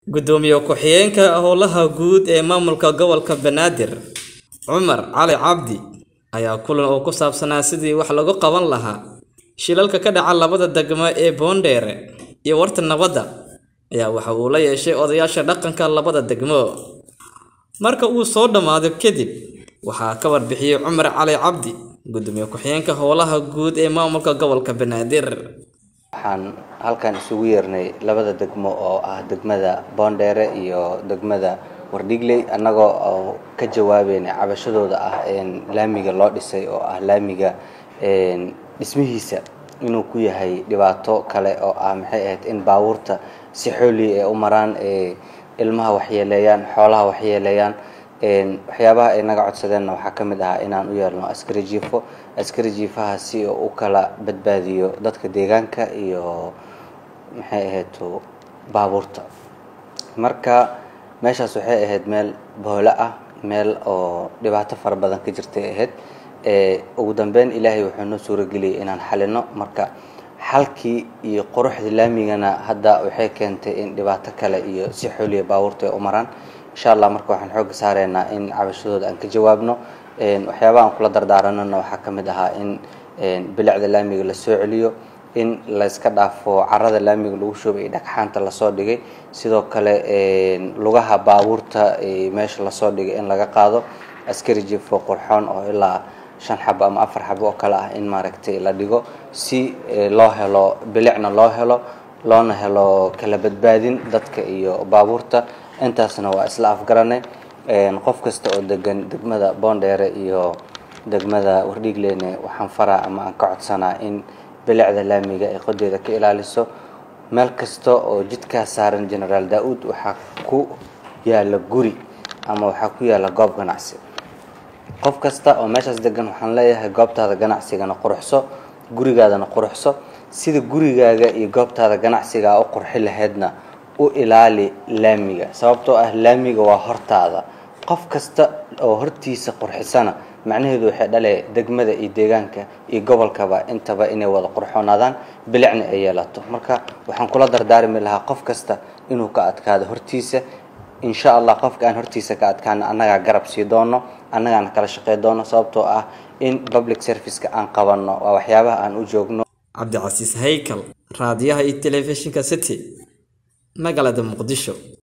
Gudoomiye ku-xigeenka Howlaha Guud ee Maamulka Gobolka Banaadir Cumar Cali Cabdi ayaa kulan oo ku saabsanaa sidii wax looga qaban lahaa shilalka ka dhaca labada degmo ee Boondere iyo Warta Nabadda ayaa waxa uu la yeeshay odayaasha dhaqanka labada degmo. Marka uu soo dhammaaday kadib, waxaa ka warbixiyay Cumar Cali Cabdi, Gudoomiye ku-xigeenka Howlaha Guud ee Maamulka Gobolka Banaadir. waxaan halkan isugu yeernay labada degmo oo ah degmada boondheere iyo degmada wardhigley annagoo oo ka jawaabeynay cabashadooda ah laamiga loo dhisay oo ah laamiga dhismihiisa inuu ku yahay dhibaato kale oo ah maxay ahayd in baabuurta si xooli ay u maraan ilmaha waxyeeleeyaan xoolaha waxyeeleeyaan waxyaabaha ay naga codsadeenna waxaa ka mid ahaa inaan u yeelno askari jiifo askari jiifaha si uu u kala badbaadiyo dadka deegaanka iyo maxay ahayd baabuurta marka meeshaas waxay ahayd meel boole ah meel oo dhibaato fara badan ka jirtay ahayd ugu dambeyn ilaahay wuxuu noo suurageliyay inaan xalino marka xalkii iyo quruxda laamigana hadda waxay keentay in dhibaato kale iyo si xooliya baabuurta ay u maraan insha allah marka waxaan xooga saareynaa in cabashadooda aan ka jawaabno waxyaabaha aan kula dardaaranana waxaa ka mid ahaa in bilicda laamiga la soo celiyo in layska dhaafo carada laamiga lagu shubay iyo dhagxaanta lasoo dhigay sidoo kale lugaha baabuurta meesha lasoo dhigay in laga qaado askari jifo qurxoon oo ilaa shan xabo ama afar xabo oo kale ah in maaragtay la dhigo si loo helo bilicna loo helo loona helo kala badbaadin dadka iyo baabuurta intaasna waa isla afgaranay qof kasta oo degan degmada boondheere iyo degmada wardhigleyne waxaan faraa ama aan ka codsanaa in bilicda laamiga ay qodeeda ka ilaaliso meel kasta oo jidkaa saaran generaal daa-uud waxaa ku yaala guri ama waxaa ku yaala goob ganacsi qof kasta oo meeshaas degan waxaan leeyahay goobtaada ganacsigana quruxso gurigaadana quruxso sida gurigaaga iyo goobtaada ganacsigaa u qurxi lahaydna u ilaali laamiga sababtoo ah laamiga waa hortaada qof kasta oo hortiisa qurxisana macnaheedu waxay dhalee degmada iyo deegaanka iyo gobolkaba intaba inay wada qurxoonaadaan bilicna ay yeelato marka waxaan kula dardaarmi lahaa qof kasta inuu ka adkaado hortiisa insha allah qofka aan hortiisa ka adkaana annagaa garab sii doono annagaana kala shaqey doono sababtoo ah in public serviceka aan qabanno waa waxyaabaha aan u joogno cabdicasiis haykal raadiyaha iyo telefishinka city magaalada muqdisho